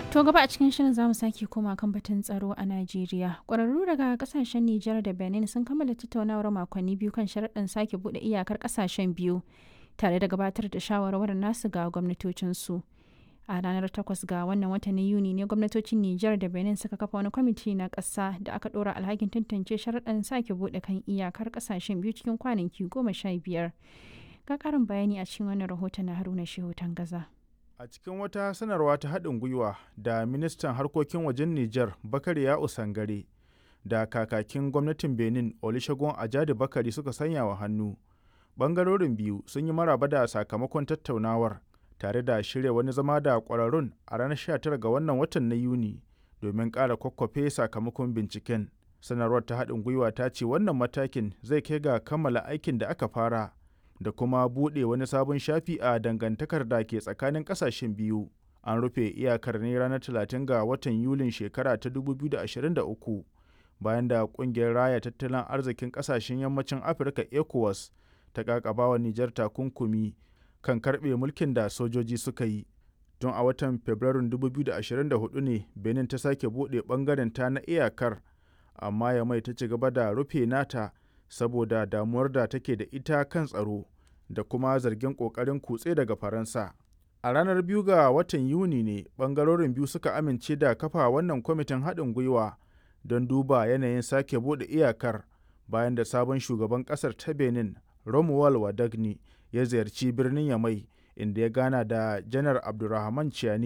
To gaba a cikin shirin zamu sake koma kan batun tsaro a Najeriya. Ƙwararru daga kasashen Nijar da Benin sun kammala tattaunawar makonni biyu kan sharaɗin sake buɗe iyakar ƙasashen biyu tare da gabatar da shawarwarin nasu ga gwamnatocinsu. A ranar 8 ga wannan watan na Yuni ne gwamnatocin Nijar da Benin suka kafa wani kwamiti na ƙasa da aka ɗora alhakin tantance sharaɗin sake buɗe kan iyakar ƙasashen biyu cikin kwanaki goma sha biyar. Ga ƙarin bayani a cikin wannan rahoton na Haruna Shehu Tangaza. A cikin wata sanarwa ta haɗin gwiwa da ministan harkokin wajen Nijar Bakari ya Usangare da kakakin gwamnatin Benin Olusegun Ajadi Bakari suka sanya wa hannu. Bangarorin biyu sun yi maraba da sakamakon tattaunawar tare da shirya wani zama da ƙwararrun a ranar 19 ga wannan watan na Yuni domin ƙara kwakwafe sakamakon binciken. Sanarwar ta haɗin gwiwa ta ce wannan matakin zai kai ga kammala aikin da aka fara. da kuma buɗe wani sabon shafi a dangantakar da ke tsakanin ƙasashen biyu. An rufe iyakar ne ranar 30 ga watan Yulin shekara ta 2023 bayan da ƙungiyar raya tattalin arzikin ƙasashen yammacin Afirka ECOWAS ta ƙaƙabawa Nijar takunkumi kan karɓe mulkin da sojoji suka yi. Tun a watan Fabrairun 2024 ne Benin ta sake buɗe ɓangaren ta na iyakar, amma ya mai ta ci gaba da rufe nata saboda damuwar da take da ita kan tsaro da kuma zargin ƙoƙarin kutse daga faransa a ranar biyu ga watan yuni ne ɓangarorin biyu suka amince da kafa wannan kwamitin haɗin gwiwa don duba yanayin sake buɗe iyakar bayan da sabon shugaban ƙasar ta benin romuald wadagni ya ziyarci birnin yamai inda ya gana da janar abdulrahman ciani